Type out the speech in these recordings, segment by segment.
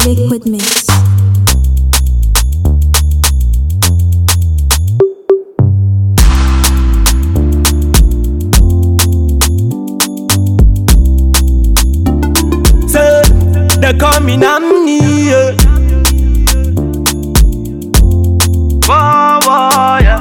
Liquid Mix. Say, they call me Namni. Yeah. Whoa, whoa, yeah.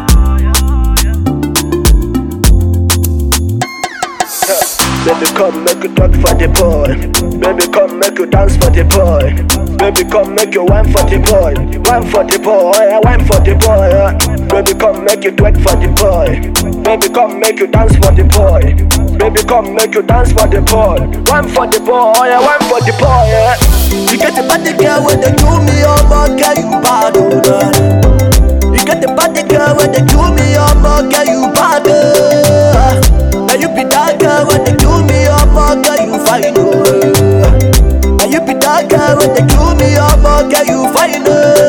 Baby, come make you talk for the boy. Baby, come make you dance for the boy. Baby, come make you wine for the boy. Wine for the boy, yeah, wine for the boy. yeah. Baby, come make you twerk for the boy. Baby, come make you dance for the boy. Baby, come make you dance for the boy. Wine for the boy, yeah, wine for the boy. Yeah. You get the body girl when they do me, oh my girl, you bad, oh girl. You get the body girl when they do me, oh my girl, you bad, oh. Now you be that girl when they do me, oh my girl, you fine, oh. Now you be that girl when they do me, oh my girl, you fine,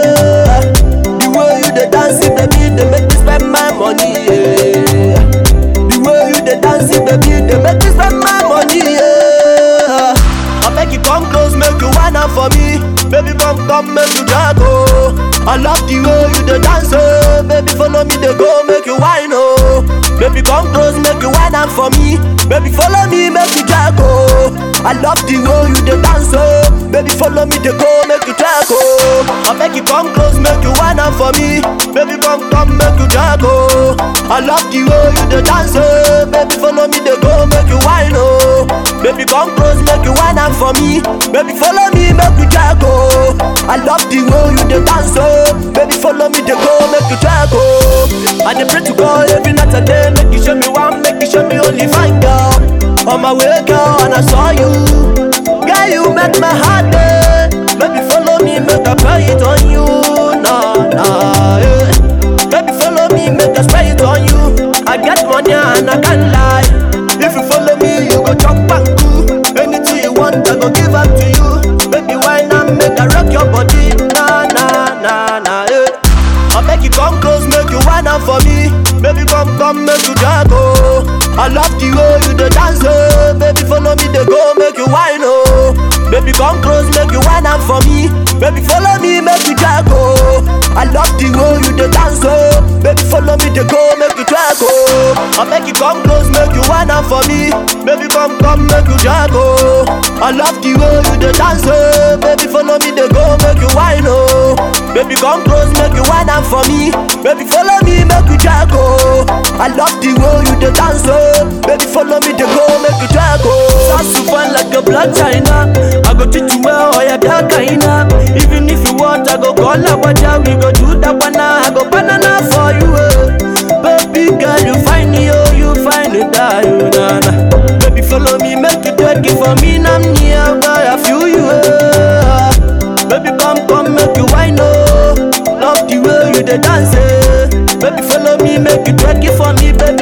oh. The way you the dancing, baby, they make me spend my money, yeah. The way you the dancing, baby, they make me spend my money, yeah. I beg you come close, make you wine up for me. Baby, come, come, make you drag, oh. I love the way you the dance, oh. Baby, follow me, they go, make you wine, oh. Baby, come close, make you wine up for me. Baby, follow me, make you drag, oh. I love the way you the dance, oh. Baby, follow me, they go, make you drag, oh. I beg you come close, make you wine up for me. Baby, come, come, make you drag, oh. I love the way you the dance, oh. Baby, follow me, they go, make you wine, oh. Baby, come close, make you wine up for me. Baby, follow me, make you drag, oh. I love the way you the dance, oh. Baby, follow me, they go, make you drag, oh. I dey pray to God every night and day, make you show me one, make you show me only fine girl. On my way, girl, and I saw you. Girl, you make my heart day. Baby, follow me, make I pray it on you. Nah, nah, yeah. Baby, follow me, make I spray it on you. I get money and I can't lie. If you follow me, you go chop back too. Anything you want, I go give up to you. Baby, why not make I rock your body? Nah, nah, nah, nah, yeah. I make you come close, make you wine up for me. Baby, come, come, make you drag, oh. I love the way you the dance, oh. Baby, follow me, they go, make you wine, oh. Baby, come close, make you wine up for me. Baby, follow me, make you drag, oh. I love the way you the dance, oh. Baby, follow me, they go, make you drag, oh. I make you come close, make you wine up for me. Baby, come, come, make you drag, oh. I love the way you the dance, oh. Baby, follow me, they go, make you wine, oh. Baby, come close, make you wine up for me. Baby, follow me, make you drag, oh. I love the way you the dance, oh. Baby, follow me, they go, make you drag, oh. Sounds so fun like a blood china. I go teach you well, oh yeah, that kinda. Even if you want, I go call up a jam. We go do that one, I go banana for you, eh. Baby girl, you find me, oh, you find it, ah, you na na. Baby, follow me, make you twerk it for me, I'm near, boy, I feel you, eh. Baby, come, come, make you wine, oh. Love the way you the dance, eh. Baby, follow me, make you twerk it for me, baby.